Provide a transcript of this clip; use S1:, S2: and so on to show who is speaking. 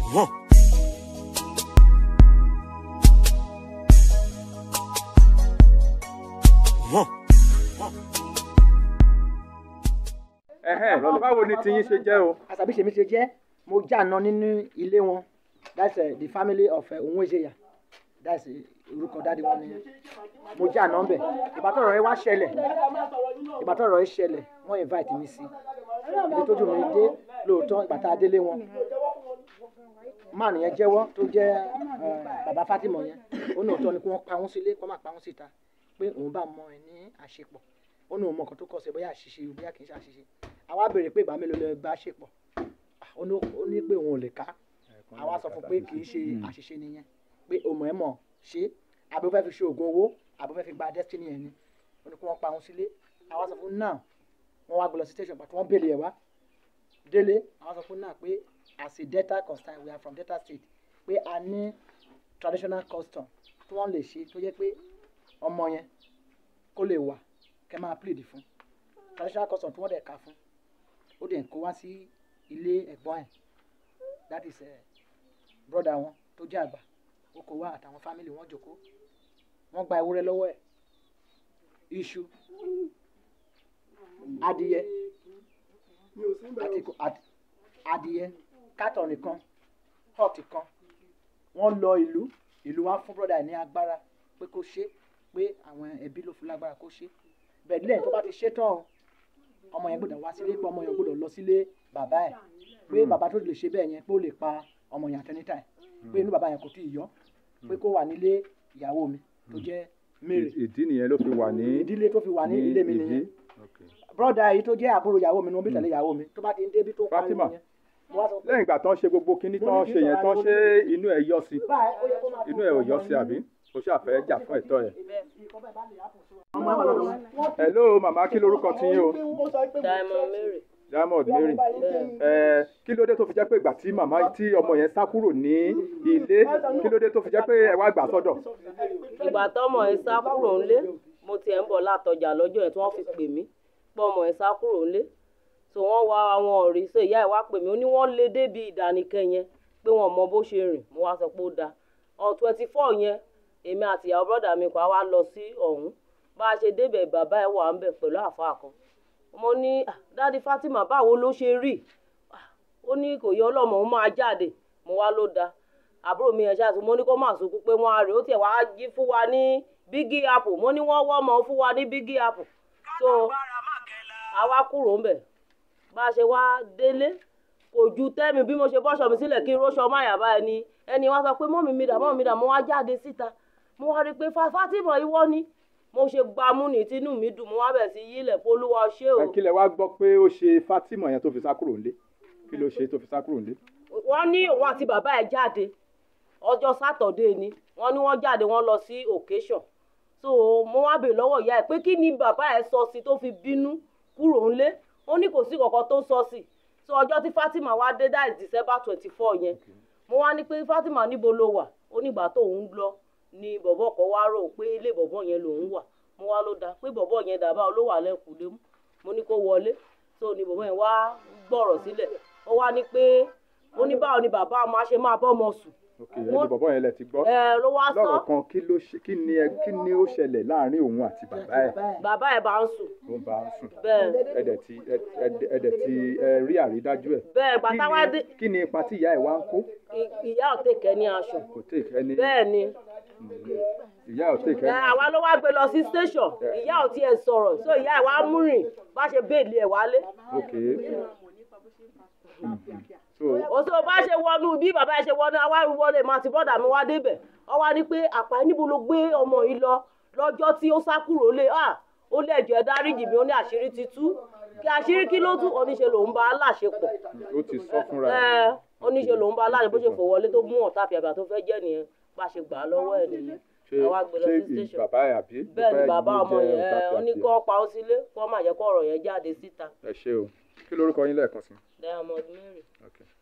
S1: Huh. Huh.
S2: ẹhẹn báwo ni tiyín ṣe jẹ́ o.
S3: àṣàbí ṣèmi ṣe jẹ́ mo jàná nínú ilé wọn that's uh, the family of uh, Onwuezeya that's uh, orúkọ dáàdi wọn nìyẹn mo jàná ńbẹ ìgbà tọ́rọ̀ yẹn wá ṣẹlẹ̀ ìgbà tọ́rọ̀ yẹn ṣẹlẹ̀ wọ́n invite mi sí ibi tójú mi dé lóòótọ́ ìgbà tá a délé wọn máà nìyẹn jẹ́wọ́ tó jẹ́ uh, bàbá Fatima yẹn ó ní òótọ́ ni kí wọ́n pa wọ́n sílé kó má pa wọ́n síta pé òun bá mọ ẹ ní àṣepọ̀ ó ní òun mọ nǹkan tó kọ̀ sí bóyá àṣìṣe bóyá kì í ṣe àṣìṣe àwa béèrè pé ìgbà mélòó lè bá ṣepọ̀ ó ní ó ní pé òun ò lè ká àwa sọ fún pé kì í ṣe àṣìṣe nìyẹn pé òmò ẹ mọ̀ ṣe àbí ó fẹ́ fi ṣe oògùn owó àbí ó fẹ́ fi gba destiny ẹ̀ ni ó ní kí wọ́n pa òun sílé àwa sọ fún náà wọ́n wá gbé lọ sí station pàtó wọ́n béèlì ẹ̀ wá délé àwa sọ fún náà pé as a delta constant we are from delta state pé a ní traditional custom tí wọ́n lè ṣe tó jẹ́ pé ọmọ yẹn kó lè wà kẹ́ máa plead fún traditional custom tí wọ́n dẹ̀ ka fún ó dẹ̀ kó wá sí ilé ẹ̀gbọ́n ẹ̀ that is uh, broda wọn tó jẹ́ àgbà ó kó wá àtàwọn family wọn jókòó wọ́n gba ewúrẹ́ lọ́wọ́ ẹ̀ iṣu adìyẹ àti kò- ad- adìyẹ kátọ̀nì kan hot kan wọ́n lọ ìlú ìlú wa fún broda ẹ̀ ní agbára pé kó ṣe pé àwọn ẹbí ló fún lágbára kó ṣe bẹ́ẹ̀ lẹ́yìn tó bá ti ṣe tán o ọmọ yẹn gbọ́dọ̀ wá sílé pé ọmọ yẹn gbọ́dọ̀ lọ sílé bàbá ẹ̀ pé bàbá tó lè ṣe bẹ́ẹ̀ yẹn pé ó lè pa ọmọ yẹn àtẹnitá ẹ̀ pé inú bàbá yẹn kò tí ì yọ pé kó wà nílé ìyàwó mi tó jẹ́ Mary
S2: ìdí nìyẹn ló fi wà ní.
S3: ìdílé tó fi wà ní ilé mi
S2: ibi.
S3: nìyẹn
S2: Okay.
S3: brọ́dà yìí tó jẹ́ àbúrò ìyàwó mi ni wọ́n bí tẹ̀lé ìyàwó mi tó bá ti ń débi tó ń parí
S2: Fatima.
S3: nìyẹn mo wá sọ pé
S2: lẹ́yìn ìgbà tán ṣe gbogbo kinní tán ṣe yẹn tán ṣe inú ẹ̀ yọ sí
S3: báyìí ó yẹ kó máa
S2: inú ẹ̀ ò yọ sí àbí o ṣàfẹ́ jà fún ẹ̀tọ́ ẹ̀.
S3: ọmọ ẹ̀ wà lọ́dọ̀ wọn.
S2: hello màmá kí lorúkọ ti yín o
S4: Diamond Mary.
S2: Diamond Mary ẹ kí ló dé tó fi jẹ́ pé ìgbà tí màmá tí ọmọ yẹn sá kúrò ní ilé kí ló dé tó fi jẹ́ pé ẹ wá gbà sọ́dọ̀.
S4: ìgbà tọmọ ẹ sá kúrò ńlé mo tiẹ̀ ń bọ̀ látọjà lọ́jọ́ yẹn tí wọ́n fi pè mí pé ọmọ ẹ sá kúrò ńlé tó wọ́n wá àwọn ọ̀rẹ́ ṣe ìyá ẹ̀ wá pè mí ó ní wọ́n lé débi ìdánikẹ́ yẹn pé wọ́n mọ bó ṣe rìn mo wá sọ pé ó dáa on twenty four yẹn èmi àti ìyàwó bọ́dà mi kan á wá lọ sí ọ̀hún bá a ṣe débẹ̀ bàbá ẹ̀ wà ń bẹ̀ pẹ̀lú àáfàá kan mo ní "Ah, dáàdi Fatima báwo ló ṣe rí Ah, ó ní kò yẹ ọlọ́mọ òun máa jáde mo wá ló dáa àbúrò mi yẹn ṣáàtú mo ní kó má sunkún pé wọ́n á rè ó tiẹ̀ wá jí fún wa ní bígí apple mo ní wọ́n wọ́ ọmọ fún wa ní bígí apple so àwa kúrò ń bẹ̀ bá a ṣe wá délé kò ju tẹ́mi bí mo ṣe bọ́ṣọ mi sílẹ̀ kí n róṣọ máyà bá ẹni ẹni wá sọ pé mọ́mí mi dà mọ́mí mi dà mo wá jáde síta mo wá rí i pé Fa- Fatima ìwọ ni mo ṣe gbámú ní tinú mi dùn mo wá bẹ̀ sí yílẹ̀ polúwa ṣé o
S2: ẹ kí lẹ wá gbọ́ pé ó ṣe Fatima yẹn tó fi sá kúrò nílé kí ló ṣe tó fi sá kúrò nílé.
S4: wọ́n ní òun àti bàbá ẹ̀ jáde ọjọ́ sátọ̀dé ni wọ́n ní wọ́n jáde wọ́n lọ sí occasion so mo wá bèèrè lọ́wọ́ ìyá ẹ̀ pé kí ni bàbá ẹ̀ sọ sí tó fi bínú kúrò ńlé ó ní kò sí kankan tó sọ sí so ọjọ́ tí Fatima wá dé that is December twenty four yẹn mo wá ní pé Fatima níbo ló wà ó nígbà tóun lọ ni bọ̀bọ̀ kan wá rò pé ilé bọ̀bọ̀ yẹn lòun wà mo wá ló dáa pé bọ̀bọ̀ yẹn dàbá ló wà lẹ́kùnlé mú mo ní kó wọlé so ni bọ̀bọ̀ yẹn wá gbọ́rọ̀ sílẹ̀ ó wá ní pé ó ní báwo ni bàbá ọmọ á ṣe máa bọ́ ọmọ sùn
S2: ok ẹni bọ̀bọ̀ yẹn lẹ ti gbọ́
S4: ẹ ló wá sọ
S2: lọ́rọ̀ kan kí ló ṣe kí ni ẹ kí ni ó ṣẹlẹ̀ láàrin òun àti bàbá ẹ̀
S4: bàbá ẹ̀ bá ń sùn
S2: tó ń bá a sùn
S4: bẹ́ẹ̀
S2: ẹ̀dẹ̀ tí ẹ- ẹ̀dẹ̀ tí ẹ rí àrídájú ẹ̀.
S4: bẹ́ẹ̀
S2: Kí
S4: bàtà
S2: ni-
S4: wá dé
S2: kí ni ipa tí ìyá ẹ̀ wá ń kó
S4: ì- ìyá ò tèkẹ́ ní aṣọ
S2: kò tèk ẹni
S4: bẹ́ẹ̀ ni
S2: ìyá ò tèk
S4: ẹ,
S2: ẹni
S4: àwa ló wá gbé lọ sí station ìyá ò tiẹ̀ sọ̀rọ̀ so ìyá ẹ̀ wá mú rìn bá ṣe béèlì ẹ̀ wálé
S2: ok so
S4: òṣù bá ṣe wọnú bí bàbá ẹ̀ ṣe wọnú àwa wọlé máa ti bọ́dà mi wá débẹ̀ ọ wá ní pé àpá níbo ló gbé ọmọ yìí lọ lọ́jọ́ tí ó sá kúrò lé à ó lẹ́jọ́ ẹ dáríjì mi ó ní àṣírí ti tú kí àṣírí kí ló tú oníṣe lòún bá a láṣepọ̀
S2: ó ti sọ fúnra ẹ̀
S4: ẹ oníṣe lòún bá a láṣepọ̀ bó ṣe fò wọlé tó mú ọ̀tá àfìàbà tó fẹ́ jẹ́ nìyẹn bá a ṣe gbà á lọ́wọ́ ẹ̀ nìyẹn
S2: ṣé
S4: àwa gbé lọ
S2: ṣé
S4: sí
S2: ì-
S4: station
S2: bàbá ẹ̀ àbí
S4: bẹ́ẹ̀ ni
S2: Bàbá ẹ̀
S4: bàbá
S2: ló
S4: ọmọ
S2: jẹ́
S4: yẹn ẹ,
S2: ọ̀tá
S4: ó ní
S2: àti
S4: kó pa ó sílé kó má jẹ́ kó ọ̀rọ̀ yẹn jáde síta
S2: ẹ ṣé o kí lorúkọ yín lẹ́ẹ̀kan sí
S4: Diamond Mary.
S2: okay.